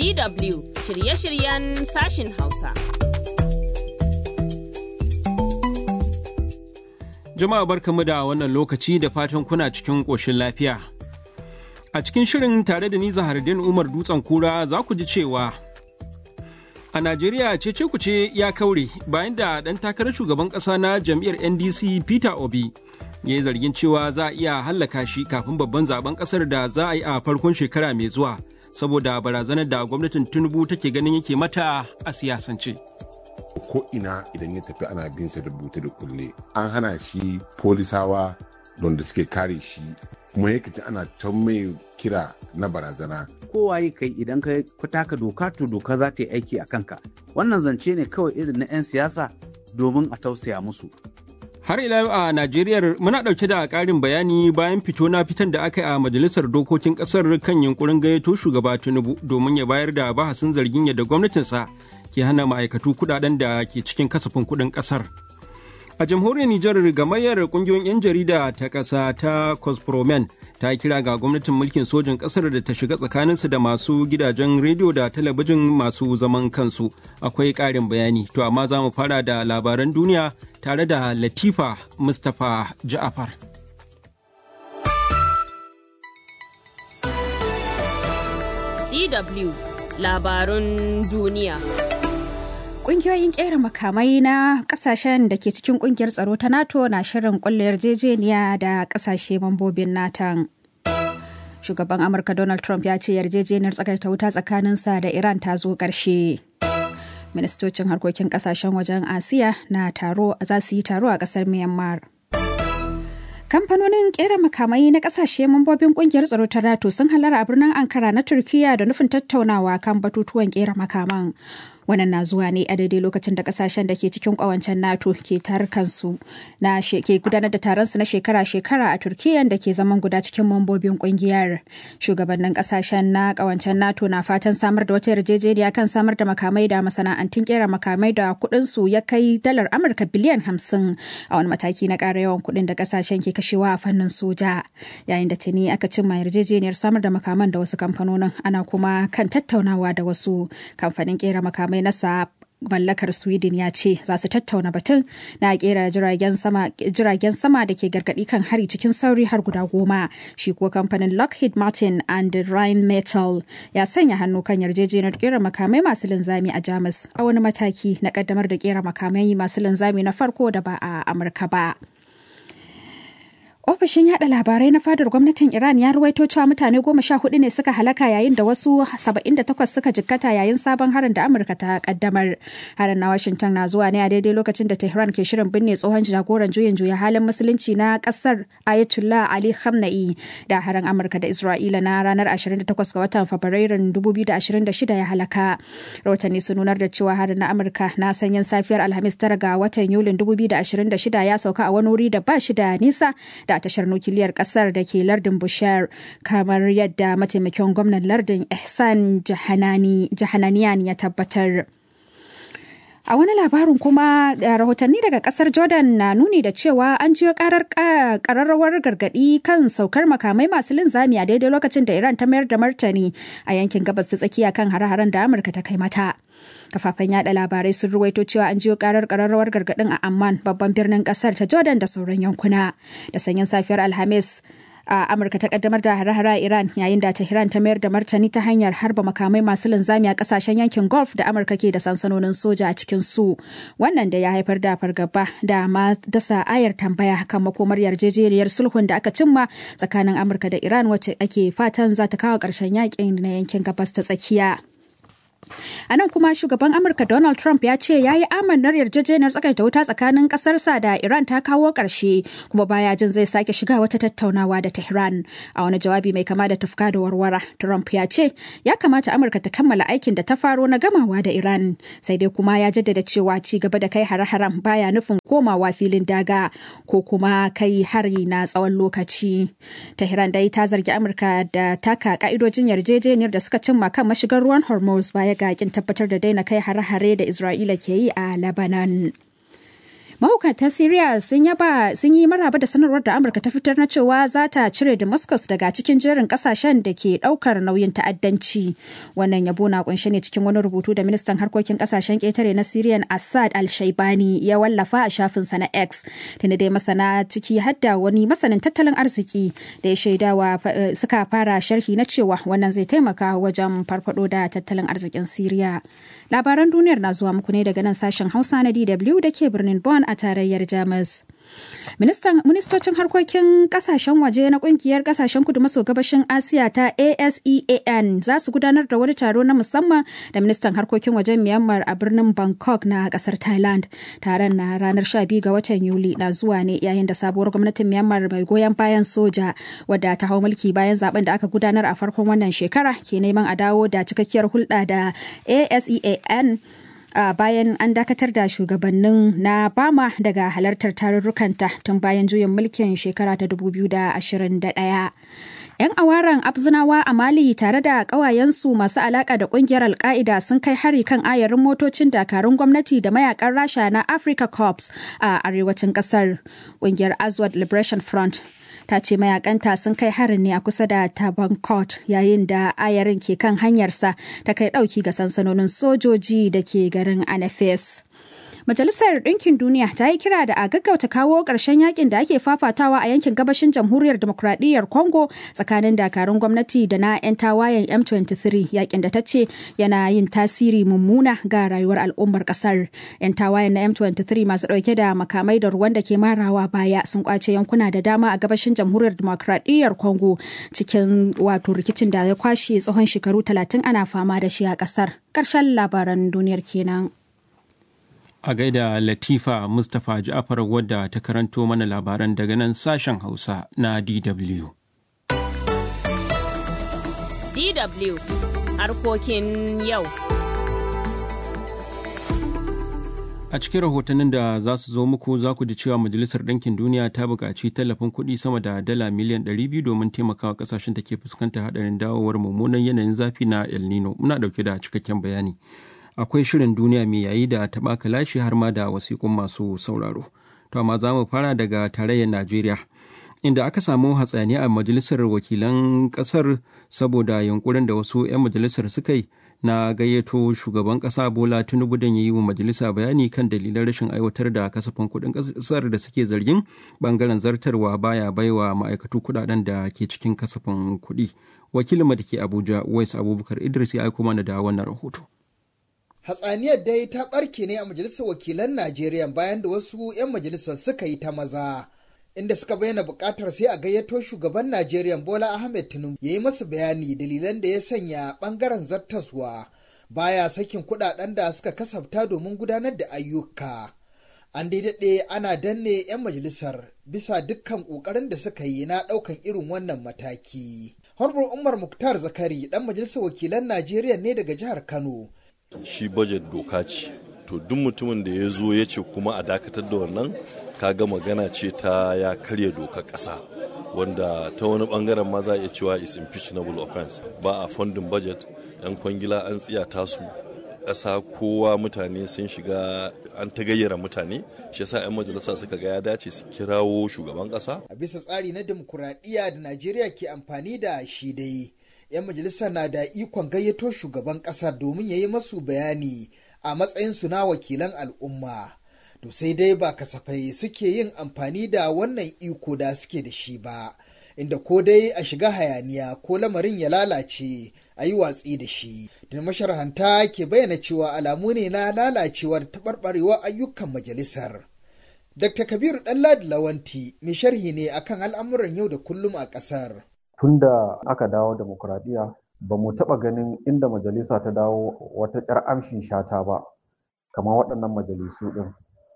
DW shirye-shiryen sashin Hausa. Jama'a barkamu da wannan lokaci da fatan kuna cikin ƙoshin lafiya. A cikin shirin tare da ni Zahardin Umar Dutsen Kura za ku ji cewa a Najeriya cece kuce ya kaure bayan da ɗan takarar shugaban ƙasa na jam'iyyar NDC Peter Obi ya yi zargin cewa za a iya hallaka shi kafin babban zaben ƙasar da za a yi a farkon shekara mai zuwa saboda barazanar da gwamnatin Tinubu take ganin yake mata a siyasance. ko ina idan ya tafi ana bin sa da bute da kulle an hana shi polisawa don da suke kare shi kuma yake ji ana ta mai kira na barazana kowaye kai idan ka taka doka to doka za ta yi aiki a kanka wannan zance ne kawai irin na 'yan siyasa domin a tausaya musu Har ila yau a Najeriya muna ɗauke da ƙarin bayani bayan fito na fitan da aka yi a Majalisar Dokokin ƙasar kan yunkurin gayyato shugaba Tinubu domin ya bayar da bahasin zargin yadda gwamnatinsa ke hana ma'aikatu kuɗaɗen da ke cikin kasafin kuɗin ƙasar. A jamhuriyar Nijar gamayyar ƙungiyoyin 'yan jarida ta ƙasa ta Cospromen ta kira ga gwamnatin mulkin sojin ƙasar da ta shiga tsakaninsu da masu gidajen rediyo da talabijin masu zaman kansu. Akwai ƙarin bayani, to amma za mu fara da labaran duniya tare da Latifa Mustapha Ja'afar. DW labarun duniya. Ƙungiyoyin ƙera makamai na ƙasashen da ke cikin ƙungiyar tsaro ta NATO na shirin ƙulla yarjejeniya da ƙasashe mambobin NATO. Shugaban Amurka Donald Trump ya ce yarjejeniyar tsakaita wuta tsakaninsa da Iran ta zo ƙarshe. Ministocin harkokin ƙasashen wajen Asiya na taro za su yi taro a ƙasar Myanmar. Kamfanonin kera makamai na kasashe mambobin kungiyar tsaro ta NATO sun halara a birnin Ankara na Turkiya da nufin tattaunawa kan batutuwan kera makaman. Wannan na zuwa ne a daidai lokacin da kasashen da ke cikin kawancen NATO ke tarkansu na ke gudanar da taronsu na shekara-shekara a Turkiya da ke zaman guda cikin mambobin kungiyar. Shugabannin kasashen na kawancen NATO na fatan samar da wata yarjejeniya kan samar da makamai da masana'antun kera makamai da kuɗin su ya kai dalar Amurka biliyan hamsin a wani mataki na ƙara yawan kuɗin da kasashen ke kashewa a fannin soja. Yayin da tuni aka cimma yarjejeniyar samar da makaman da wasu kamfanonin ana kuma kan tattaunawa da wasu kamfanin kera makamai na Saab mallakar sweden ya ce za su tattauna batun na kera jiragen sama jiragen sama da ke gargadi kan hari cikin sauri har guda goma shi kuwa kamfanin lockheed martin and rhine metal ya sanya hannu kan yarjejeniyar kera makamai masu linzami a jamus a wani mataki na kaddamar da kera makamai masu linzami na farko da ba a amurka ba Ofishin yada labarai na fadar gwamnatin Iran ya ruwaito cewa mutane goma sha hudu ne suka halaka yayin da wasu saba'in da takwas suka jikkata yayin sabon harin da Amurka ta kaddamar. Harin na Washington na zuwa ne a daidai lokacin da Tehran ke shirin binne tsohon jagoran juyin juya halin musulunci na kasar Ayatollah Ali Khamenei da harin Amurka da Isra'ila na ranar 28 ga watan Fabrairun 2026 ya halaka. Rahotanni sun nunar da cewa harin na Amurka na sanyin safiyar Alhamis tara ga watan Yulin 2026 ya sauka a wani wuri da ba shi da nisa da tashar nukiliyar kasar da ke lardin Bushar kamar yadda mataimakin gwamnan lardin Ihsan Jahananiyan ya tabbatar. A wani labarin kuma rahotanni daga kasar Jordan na nuni da cewa an jiyo karar kararrawar gargadi kan saukar makamai masu linzami a daidai lokacin da Iran ta mayar da martani a yankin gabas ta tsakiya kan hare-haren da Amurka ta kai mata. Kafafen yada labarai sun ruwaito cewa an jiyo karar kararrawar gargadin a Amman babban birnin kasar ta Jordan da sauran yankuna. Da sanyin safiyar Alhamis a amurka ta kaddamar da hare-hare a iran yayin da tehran ta mayar da martani ta hanyar harba makamai masu linzami a kasashen yankin gulf da amurka ke da sansanonin soja a cikin su wannan da ya haifar da fargaba da ma dasa ayar tambaya kan makomar yarjejeniyar sulhun da aka cimma tsakanin amurka da iran wacce ake fatan za ta kawo ƙarshen yakin na yankin gabas ta tsakiya A nan kuma shugaban Amurka Donald Trump ya ce ya yi amannar yarjejeniyar tsakaita wuta tsakanin ƙasarsa da Iran ta kawo ƙarshe kuma baya jin zai sake shiga wata tattaunawa da Tehran. A wani jawabi mai kama da tufka da warwara, Trump ya ce ya kamata Amurka ta kammala aikin da ta faro na gamawa da Iran. Sai dai kuma ya jaddada cewa ci gaba da kai hare-haren baya nufin komawa filin daga ko kuma kai hari na tsawon lokaci. Tehran dai ta zargi Amurka da taka ka'idojin yarjejeniyar da suka cimma kan mashigar ruwan Hormuz baya ga kin tabbatar da daina kai hare-hare da Isra'ila ke yi a Lebanon. mahukuntan Syria sun yaba sun yi maraba da sanarwar da Amurka ta fitar na cewa za ta cire Damascus daga cikin jerin kasashen da ke daukar nauyin ta'addanci. Wannan yabo na kunshe ne cikin wani rubutu da ministan harkokin kasashen ketare na Syrian Assad al-Shaibani ya wallafa a shafinsa na X. Tunda dai masana ciki hadda wani masanin tattalin arziki da ya shaidawa suka fara sharhi na cewa wannan zai taimaka wajen farfado da tattalin arzikin Syria. Labaran duniyar na zuwa muku ne daga nan sashen Hausa na DW da ke birnin Bonn a tarayyar Jamus. Ministocin harkokin kasashen waje na kungiyar kasashen kudu maso gabashin Asiya ta ASEAN za su gudanar da wani taro na musamman da ministan harkokin wajen Myanmar a birnin Bangkok na kasar Thailand. Taron na ranar 12 ga watan Yuli na zuwa ne yayin da sabuwar gwamnatin Myanmar mai goyon bayan soja wadda ta hau mulki bayan zaben da aka gudanar a farkon wannan shekara ke neman a dawo da cikakkiyar hulɗa da ASEAN Uh, bayan an dakatar da shugabannin na bama daga halartar tarurrukanta tun bayan juyin mulkin shekara ta 2021 'yan awaran abzinawa a mali tare da ƙawayensu masu alaƙa da ƙungiyar alka'ida sun kai hari kan ayarin motocin dakarun gwamnati da mayakan rasha na africa corps a arewacin ƙasar ƙungiyar azwad liberation front ta ce mayakanta sun kai harin ne a kusa da tabankot yayin da ayarin ke kan hanyarsa ta kai dauki ga sansanonin sojoji da ke garin anafes Majalisar Ɗinkin Duniya ta yi kira da a gaggauta kawo ƙarshen yakin da ake fafatawa a yankin gabashin jamhuriyar demokradiyyar Congo tsakanin dakarun gwamnati da na 'yan tawayen M23 yakin da ta ce yana yin tasiri mummuna ga rayuwar al'ummar ƙasar. 'Yan tawayen na M23 masu ɗauke da makamai da ruwan da ke marawa baya sun kwace yankuna da dama a gabashin jamhuriyar demokradiyyar Congo cikin wato rikicin da ya kwashe tsawon shekaru 30 ana fama da shi a ƙasar. Ƙarshen labaran duniyar kenan. a gaida Latifa Mustapha Ja'far wadda ta karanto mana labaran daga nan sashen Hausa na DW. DW harkokin yau. A cikin rahotannin da za su zo muku za ku ji cewa Majalisar Ɗinkin Duniya ta buƙaci tallafin kuɗi sama da dala miliyan 200 domin taimakawa ƙasashen da ke fuskantar haɗarin dawowar mummunan yanayin zafi na El Nino. Muna ɗauke da cikakken bayani. akwai shirin duniya mai yayi da taɓa kalashi har ma da wasiƙun masu sauraro. To amma za mu fara daga tarayyar Najeriya. Inda aka samu hatsani a majalisar wakilan ƙasar saboda yunkurin da wasu 'yan majalisar suka yi na gayyato shugaban ƙasa Bola Tinubu don ya yi wa majalisa bayani kan dalilan rashin aiwatar da kasafin kuɗin ƙasar da suke zargin ɓangaren zartarwa baya baiwa ma'aikatu kuɗaɗen da ke cikin kasafin kuɗi. Wakilinmu da ke Abuja, Wais Abubakar Idris ya aiko mana da wannan rahoto. hatsaniyar dai ta ɓarke ne a majalisar wakilan najeriya bayan da wasu 'yan majalisar suka yi ta maza inda suka bayyana buƙatar sai a gayyato shugaban najeriya bola ahmed tinubu ya yi masu bayani dalilan da ya sanya ɓangaren zartaswa baya sakin kuɗaɗen da suka kasafta domin gudanar da ayyuka an daidai ana danne 'yan majalisar bisa dukkan ƙoƙarin da suka yi na ɗaukan irin wannan mataki harbar umar muktar zakari ɗan majalisar wakilan najeriya ne daga jihar kano shi budget doka ce to duk mutumin da ya zo ya ce kuma a dakatar da wannan kaga magana ce ta ya karya doka ƙasa wanda ta wani bangaren ma za a iya cewa is impeachnable offense ba a funding budget yan kwangila an tsiyata su ƙasa kowa mutane sun shiga an ta gayyara mutane shi yasa 'yan majalisa suka ga ya dace su kirawo shugaban ƙasa a bisa tsari na demokuraɗiyya da najeriya ke amfani da shi dai 'yan majalisa na da ikon gayyato shugaban ƙasar domin ya yi masu bayani a matsayinsu na wakilan al'umma. To sai dai ba kasafai suke yin amfani da wannan iko da suke da shi ba, inda ko dai a shiga hayaniya ko lamarin ya lalace a yi watsi da shi. Da masharhanta ke bayyana cewa alamu ne na lalacewar taɓarɓarewar ayyukan majalisar. Dr. Kabiru Ɗanladi Lawanti mai sharhi ne akan al'amuran yau da kullum a ƙasar. tun da aka dawo demokuraɗiyya ba mu taɓa ganin inda majalisa ta dawo wata ƙyar amshin shata ba kamar waɗannan majalisu ɗin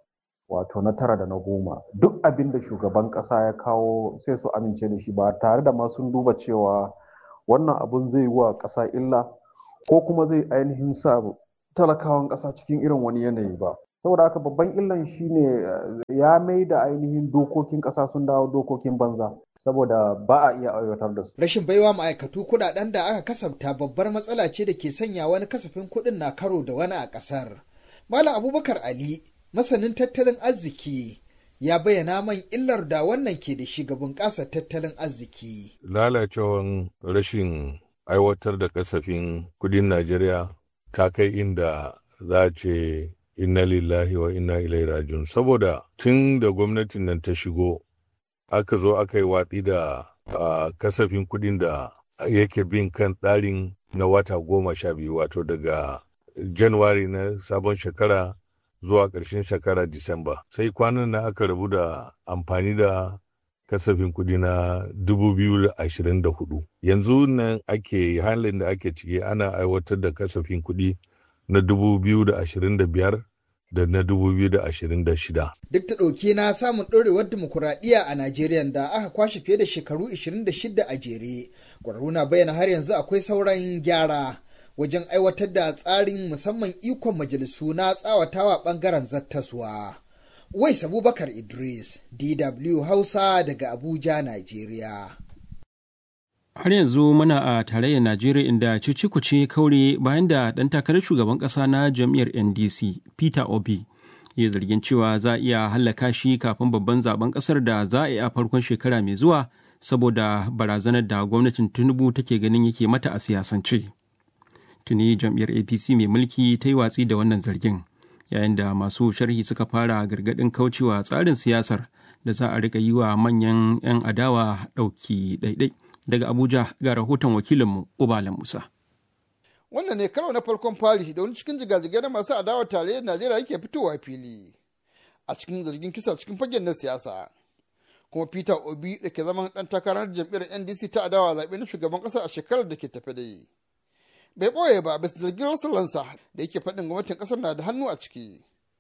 wato na tara da na goma duk abin da shugaban ƙasa ya kawo sai su amince da shi ba tare da ma sun duba cewa wannan abun zai wa ƙasa illa ko kuma zai ainihin sa talakawan ƙasa cikin irin wani yanayi ba saboda haka babban illan shine ya mai da ainihin dokokin ƙasa sun dawo dokokin banza saboda ba a iya aiwatar da su. Rashin baiwa ma'aikatu kuɗaɗen da aka kasafta babbar matsala ce da ke sanya wani kasafin kuɗin na karo da wani a ƙasar. Malam Abubakar Ali masanin tattalin arziki ya bayyana man illar da wannan ke da shi ga bunƙasar tattalin arziki. Lalacewan rashin aiwatar da kasafin kudin Najeriya ta kai inda za a ce inna lillahi wa inna ilai rajun saboda tun da gwamnatin nan ta shigo aka zo aka yi watsi da kasafin kudin da yake bin kan tsarin na wata goma sha biyu wato daga januwari na sabon shekara zuwa ƙarshen shekara disamba sai kwanan nan aka rabu da amfani da kasafin kudi na 2024 yanzu nan ake halin da ake ciki ana aiwatar da kasafin kudi na 2025 da na 2026. Duk ta ɗauki na samun ɗorewar dimokuraɗiyya a Najeriya da aka kwashe fiye da shekaru 26 a jere. Ƙwararru na bayyana har yanzu akwai sauran gyara wajen aiwatar da tsarin musamman ikon majalisu na tsawatawa ɓangaren zattaswa. Wais Abubakar Idris, DW Hausa daga Abuja, Najeriya. Har yanzu muna a tarayyar Najeriya inda cicikuce kaure bayan da ɗan takarar shugaban ƙasa na jam'iyyar NDC Peter Obi ya zargin cewa za a iya hallaka shi kafin babban zaben ƙasar da za a yi a farkon shekara mai zuwa saboda barazanar da gwamnatin Tinubu take ganin yake mata a siyasance. Tuni jam'iyyar APC mai mulki ta yi watsi da wannan zargin yayin da masu sharhi suka fara gargaɗin kaucewa tsarin siyasar da za a riƙa yi wa manyan 'yan adawa ɗauki ɗaiɗai. daga Abuja ga rahoton wakilinmu Ubala Musa. Wannan ne karo na farkon fari da wani cikin jigajigai na masu adawa tarayyar Najeriya yake fitowa fili a cikin zargin kisa cikin fagen na siyasa. Kuma Peter Obi da ke zaman ɗan takarar jam'iyyar NDC ta adawa zaɓe na shugaban ƙasa a shekarar da ke tafe da yi. Bai ɓoye ba bisa zargin rasa ransa da yake faɗin gwamnatin ƙasar na da hannu a ciki.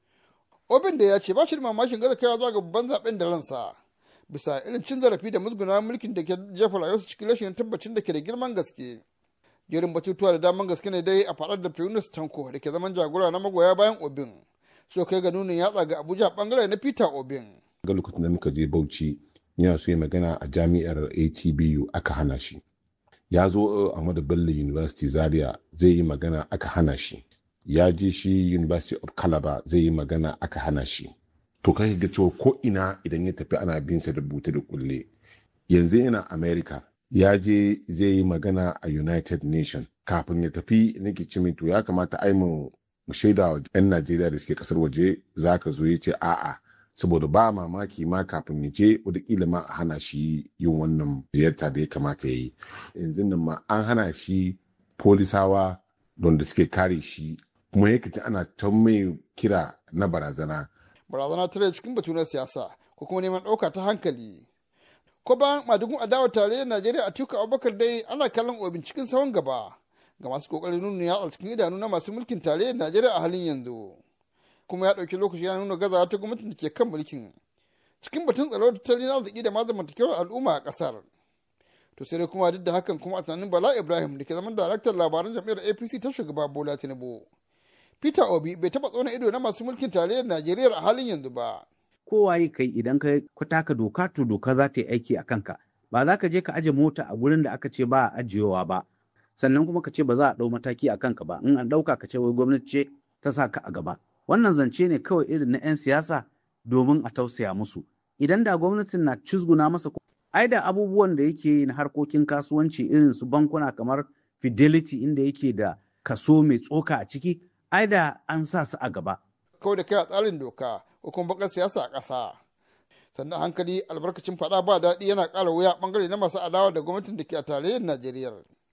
Obin da ya ce ba shi da mamakin gaza kaiwa zuwa ga babban zaɓen da ransa. bisa irin cin zarafi da musguna mulkin da ke jefa rayuwarsu cikin rashin tabbacin da ke da girman gaske. Jerin batutuwa da daman gaske ne dai a faɗar da Fiunus Tanko da ke zaman jagora na magoya bayan Obin. So kai ga nunin yatsa ga Abuja bangare na Peter Obin. Ga lokacin da muka je Bauchi yana so ya magana a jami'ar ATBU aka hana shi. Ya zo Ahmadu Bello University Zaria zai yi magana aka hana shi. Ya je shi University of Calabar zai yi magana aka hana shi. to kai ga cewa ko ina idan ya tafi ana bin sa da bute da kulle yanzu yana america ya je zai yi magana a united nation kafin ya tafi nake ce to ya kamata ai mu shaida wa 'yan najeriya da suke kasar waje za ka zo ya ce a'a saboda ba mamaki ma kafin ya je wataƙila ma a hana shi yin wannan ziyarta da ya kamata ya yi yanzu nan ma an hana shi polisawa don da suke kare shi kuma ya ana ta mai kira na barazana barazana tare cikin batu na siyasa ko kuma neman ɗauka ta hankali. Ko bayan madugun adawar tarayyar Najeriya a tuka Abubakar dai ana kallon obin cikin sahun gaba ga masu kokarin nuna yatsa cikin idanu na masu mulkin tarayyar Najeriya a halin yanzu. Kuma ya ɗauki lokaci ya nuna gazawa ta gwamnatin da ke kan mulkin. Cikin batun tsaro da tattalin arziki da ma zamantakewar al'umma a ƙasar. To sai dai kuma duk da hakan kuma a tunanin Bala Ibrahim da ke zaman daraktan labaran jam'iyyar APC ta shugaba Bola Tinubu. Peter Obi bai taɓa tsona ido na masu mulkin tarayyar Najeriya a halin yanzu ba. Kowaye kai idan ka taka doka to doka za ta yi aiki a kanka. Ba za ka je ka aje mota a gurin da aka ce ba a ajiyewa ba. Sannan kuma ka ce ba za a ɗau mataki a kanka ba. In an ɗauka ka ce wai gwamnati ce ta sa ka a gaba. Wannan zance ne kawai irin na 'yan siyasa domin a tausaya musu. Idan da gwamnatin na cizguna masa ai da abubuwan da yake yi na harkokin kasuwanci irin su bankuna kamar Fidelity inda yake da kaso mai tsoka a ciki ai da an sa su a gaba. Kawai da kai a tsarin doka ko kuma bakar siyasa a ƙasa. Sannan hankali albarkacin faɗa ba daɗi yana ƙara wuya ɓangare na masu adawa da gwamnatin da ke a tarayyar Najeriya.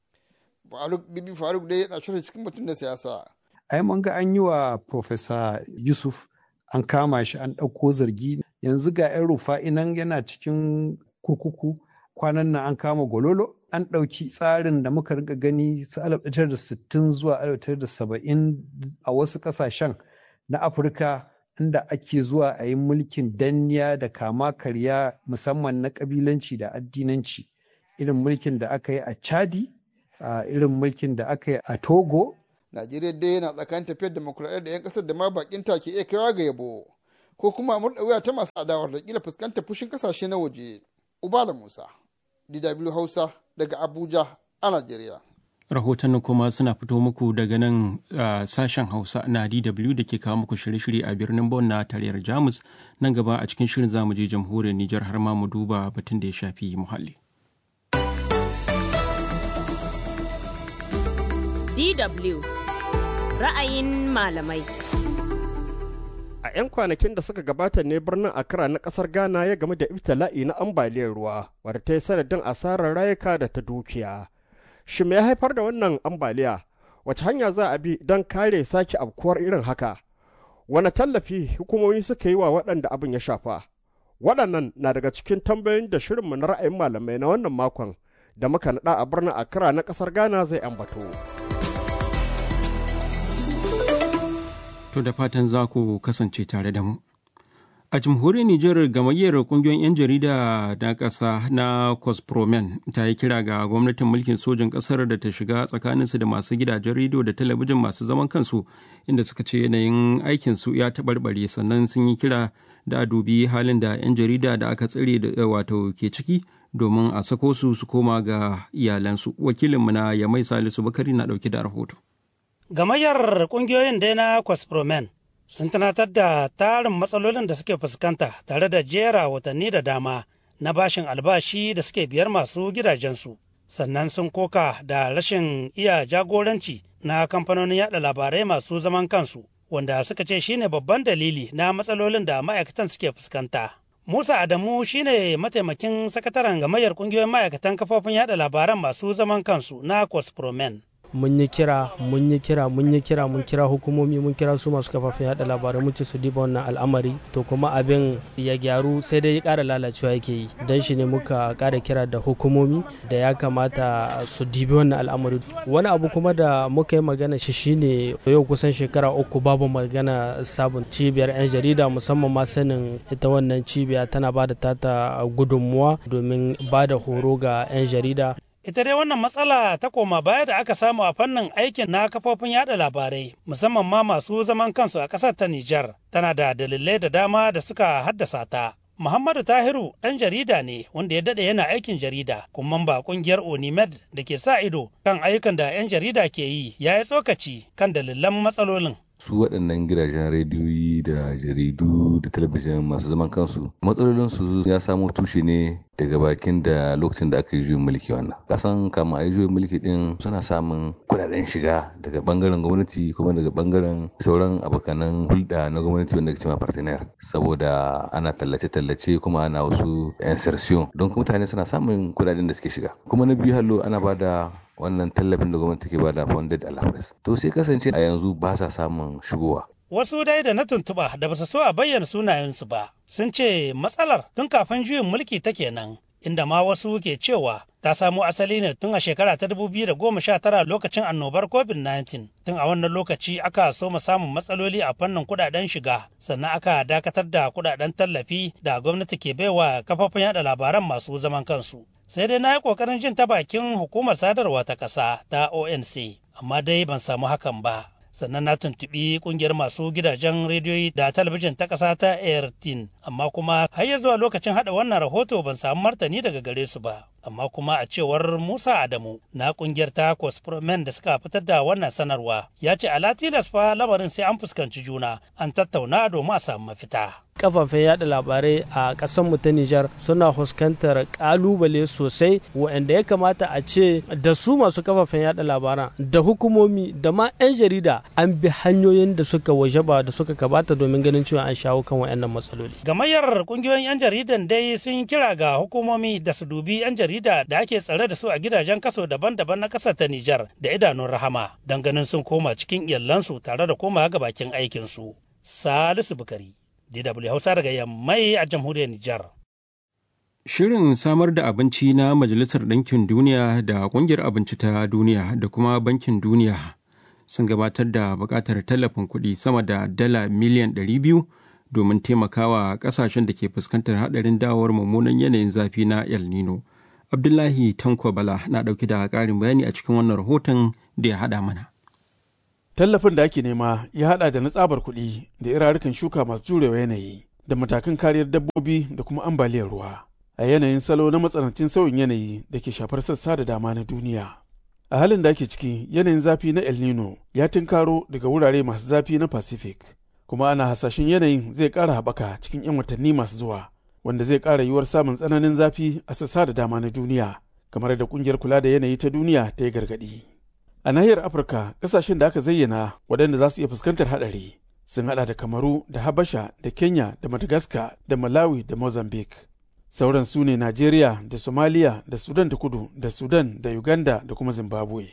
Faruk Bibi Faruk dai yana shirin cikin mutum na siyasa. Ai mun ga an yi wa Profesa Yusuf an kama shi an ɗauko zargi yanzu ga 'yan rufa'i nan yana cikin kurkuku kwanan nan an kama gololo an ɗauki tsarin da muka rika gani su 1960 zuwa 1970 a wasu ƙasashen na afirka inda ake zuwa a yi mulkin danniya da kama karya musamman na ƙabilanci da addinanci irin mulkin da aka yi a chadi irin mulkin da aka yi a togo najeriya dai yana tsakanin tafiyar demokuraɗiyya da 'yan ƙasar da ma bakin ta ke iya kaiwa ga yabo ko kuma murɗa wuya ta masu adawar da kila fuskantar fushin ƙasashe na waje ubala musa DW Hausa daga Abuja a Najeriya. rahotannin kuma suna fito muku daga nan a sashen hausa na dw da ke kawo muku shirye-shirye a birnin bon na tarayyar jamus nan gaba a cikin shirin zamu je jamhuriyar nijar har ma mu duba batun da ya shafi muhalli DW ra'ayin malamai. A 'yan kwanakin da suka gabata ne birnin Accra na kasar Ghana ya game da ibtila'i na ambaliyar ruwa wadda ta yi sanadin asarar rayuka da ta dukiya. Shi me ya haifar da wannan ambaliya? Wace hanya za a bi don kare sake abkuwar irin haka? Wane tallafi hukumomi suka yi wa waɗanda abin ya shafa? Waɗannan na daga cikin tambayoyin da shirinmu na ra'ayin malamai na wannan makon da muka naɗa a birnin Accra na ƙasar Ghana zai ambato. To da fatan za ku kasance tare da mu. A jamhuriyar Nijar gamayyar kungiyoyin 'yan jarida na ƙasa na Cospromen ta yi kira ga gwamnatin mulkin sojin ƙasar da ta shiga tsakaninsu da masu gidajen rediyo da talabijin masu zaman kansu inda suka ce yanayin aikinsu ya taɓarɓare sannan sun yi kira da a dubi halin da 'yan jarida da aka tsire da wato ke ciki domin a sako su su koma ga iyalansu. Wakilinmu na Yamai Salisu Bakari na ɗauke da rahoto. Gamayyar ƙungiyoyin dai na Cospromen sun tunatar da tarin matsalolin da suke fuskanta tare da jera watanni da dama na bashin albashi da suke biyar masu gidajensu. Sannan sun koka da rashin iya jagoranci na kamfanonin yada labarai masu zaman kansu, wanda suka ce shine babban dalili na matsalolin da ma'aikatan suke fuskanta. Musa Adamu shine mataimakin sakataren gamayyar ƙungiyoyin ma'aikatan kafofin yada labaran masu zaman kansu na Cospromen. mun yi kira mun yi kira mun yi kira mun kira hukumomi mun kira su masu kafafen yada labarai mun ce su diba wannan al'amari to kuma abin ya gyaru sai dai ya ƙara lalacewa yake yi don shi ne muka ƙara kira da hukumomi da ya kamata su dibi wannan al'amari wani abu kuma da muka yi magana shi shine yau kusan shekara uku babu magana sabon cibiyar 'yan jarida musamman ma sanin ita wannan cibiya tana ba da tata gudunmuwa domin ba da horo ga 'yan jarida Ita dai wannan matsala ta koma baya da aka samu a fannin aikin na kafofin yada labarai, musamman ma masu zaman kansu a ƙasar ta Nijar, tana da dalilai da dama da suka haddasa ta. Muhammadu Tahiru ɗan jarida ne wanda ya daɗe yana aikin jarida, kuma ba ƙungiyar Onimed da ke sa ido kan ayyukan da 'yan jarida ke yi ya yi tsokaci kan dalilan matsalolin. su waɗannan gidajen rediyoyi da jaridu da talabijin masu zaman kansu matsalolinsu ya samo tushe ne daga bakin da lokacin da aka yi juyin mulki wannan kasan kama a yi juyin mulki din suna samun kudaden shiga daga bangaren gwamnati kuma daga bangaren sauran abokanan hulɗa na gwamnati wanda ke cewa partner saboda ana tallace-tallace kuma ana wasu insertion don mutane suna samun kudaden da suke shiga kuma na biyu hallo ana ba da wannan tallafin da gwamnati ke bada funded allowance to sai kasance a yanzu ba sa samun shigowa Wasu dai da na tuntuɓa da ba su so a bayyana sunayensu ba sun ce matsalar tun kafin juyin mulki ta kenan inda ma wasu ke cewa ta samo asali ne tun a shekara ta 2019 lokacin annobar covid-19 tun a wannan lokaci aka soma samun matsaloli a fannin kudaden shiga sannan aka dakatar da kudaden tallafi da gwamnati ke baiwa kafafen yada labaran masu zaman kansu sai dai na yi kokarin jin ta bakin hukumar sadarwa ta ƙasa ta onc amma dai ban samu hakan ba sannan na tuntuɓi ƙungiyar masu gidajen rediyoyi da talabijin ta ƙasa ta airtin amma kuma har ya zuwa lokacin haɗa wannan rahoto ban samu martani daga gare su ba amma kuma a cewar musa adamu na ƙungiyar ta cospromen da suka fitar da wannan sanarwa ya ce ala tilas fa lamarin sai an fuskanci juna an tattauna domin a samu mafita kafafen yada labarai a ƙasar mu ta Nijar suna fuskantar kalubale sosai waɗanda ya kamata a ce da su masu kafafen yada labaran da hukumomi da ma 'yan jarida an bi hanyoyin da suka wajaba da suka kabata domin ganin cewa an shawo kan waɗannan matsaloli. Gamayyar kungiyoyin 'yan jaridan dai sun kira ga hukumomi da su dubi 'yan jarida da ake tsare da su a gidajen kaso daban-daban na ƙasar ta Nijar da idanun rahama don ganin sun koma cikin iyalansu tare da koma ga bakin aikinsu. Salisu Bukari. DW Hausa daga Yammai a jamhuriyar Nijar. Shirin samar da abinci na Majalisar Ɗinkin Duniya da Ƙungiyar Abinci ta Duniya da kuma Bankin Duniya sun gabatar da buƙatar tallafin kuɗi sama da dala miliyan 200 domin taimakawa ƙasashen da ke fuskantar haɗarin dawowar mummunan yanayin zafi na El Nino. Abdullahi Tanko Bala na ɗauki da ƙarin bayani a cikin wannan rahoton da ya haɗa mana. Tallafin da ake nema ya haɗa da na tsabar kuɗi da irarukan shuka masu jurewa yanayi da matakan kariyar dabbobi da kuma ambaliyar ruwa a yanayin salo na matsanancin sauyin yanayi da ke shafar sassa da dama na duniya. a halin da ake ciki yanayin zafi na el nino ya tunkaro daga wurare masu zafi na pacific kuma ana hasashen yanayin zai ƙara haɓaka cikin 'yan watanni masu zuwa wanda zai ƙara yiwuwar samun tsananin zafi a sassa da dama na duniya kamar da ƙungiyar kula da yanayi ta duniya ta yi gargaɗi a nahiyar afirka ƙasashen da aka zayyana waɗanda za su iya fuskantar haɗari sun haɗa da kamaru da habasha da kenya da madagascar da malawi da mozambique sauran su ne Najeriya da Somalia da Sudan ta kudu da Sudan da Uganda da kuma Zimbabwe.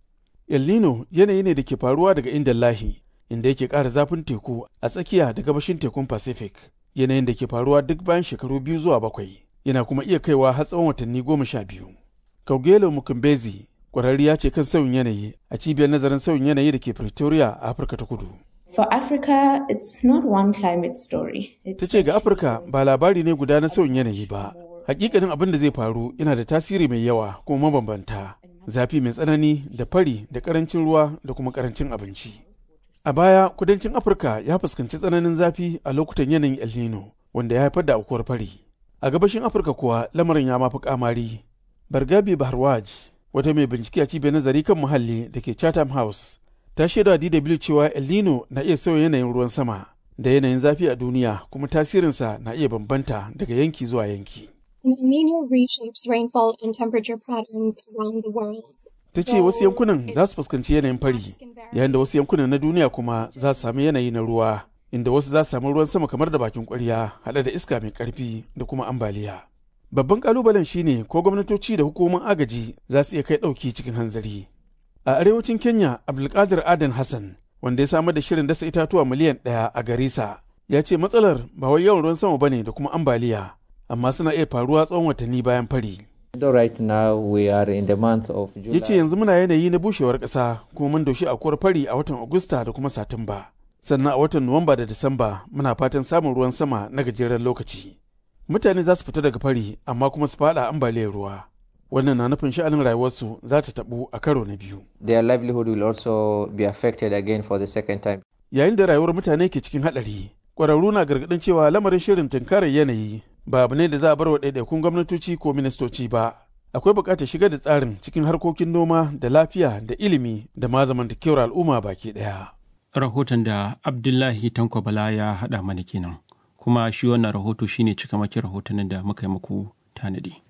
El Nino yanayi ne da ke faruwa daga inda lahi inda yake ƙara zafin teku a tsakiya da gabashin tekun Pacific yanayin da ke faruwa duk bayan shekaru biyu zuwa bakwai yana kuma iya kaiwa har tsawon watanni goma sha biyu. Kaugelo Mukumbezi ƙwararriya ce kan sauyin yanayi a cibiyar nazarin sauyin yanayi da ke Pretoria a Afirka ta kudu. For Africa, it's not one climate story. Ta ce ga Afirka ba labari ne guda na sauyin yanayi ba. Hakikanin abin da zai faru yana da tasiri mai yawa kuma mabambanta. Zafi mai tsanani da fari da karancin ruwa da kuma karancin abinci. A baya, kudancin Afirka ya fuskanci tsananin zafi a lokutan yanayin El Nino, wanda ya haifar da aukuwar fari. A gabashin Afirka kuwa lamarin ya mafi kamari. Bargabi Baharwaj, wata mai bincike a cibiyar nazari kan muhalli da ke Chatham House, ta shaida DW cewa El Nino na iya sauya yanayin ruwan sama da yanayin zafi a duniya kuma tasirinsa na iya bambanta daga yanki zuwa yanki. El Nino reshapes rainfall and temperature patterns around the world. Ta ce wasu yankunan za su fuskanci yanayin fari, yayin da wasu yankunan na duniya kuma za su sami yanayi na ruwa, inda wasu za su samu ruwan sama kamar da bakin kwarya haɗe da iska mai ƙarfi da kuma ambaliya. Babban ƙalubalen shine ko gwamnatoci da hukumomin agaji za su iya kai ɗauki cikin hanzari. A arewacin Kenya, Abdulkadir Adan Hassan, wanda ya samar da shirin dasa itatuwa miliyan ɗaya a Garissa, ya ce matsalar ba wai yawan ruwan sama bane da kuma ambaliya, amma suna iya faruwa tsawon watanni bayan fari. Right now we are in the month of July. Ya ce yanzu muna yanayi na bushewar ƙasa kuma mun doshi akuwar fari a watan Agusta da kuma Satumba. Sannan a watan Nuwamba da Disamba muna fatan samun ruwan sama na gajeren lokaci. Mutane za su fita daga fari amma kuma su faɗa ambaliyar ruwa. wannan na nufin sha'anin rayuwarsu za ta tabu a karo na biyu. Their livelihood will also be affected again for the second time. Yayin da rayuwar mutane ke cikin haɗari, ƙwararru na gargaɗin cewa lamarin shirin tunkarar yanayi ba abu ne da za a bar wa ɗaiɗaikun gwamnatoci ko ministoci ba. Akwai buƙatar shigar da tsarin cikin harkokin noma da lafiya da ilimi da ma zamantakewar al'umma baki ɗaya. Rahoton da Abdullahi Tanko Bala ya haɗa mana kenan. Kuma shi wannan rahoto shine cikamakin rahotannin da muka yi muku tanadi.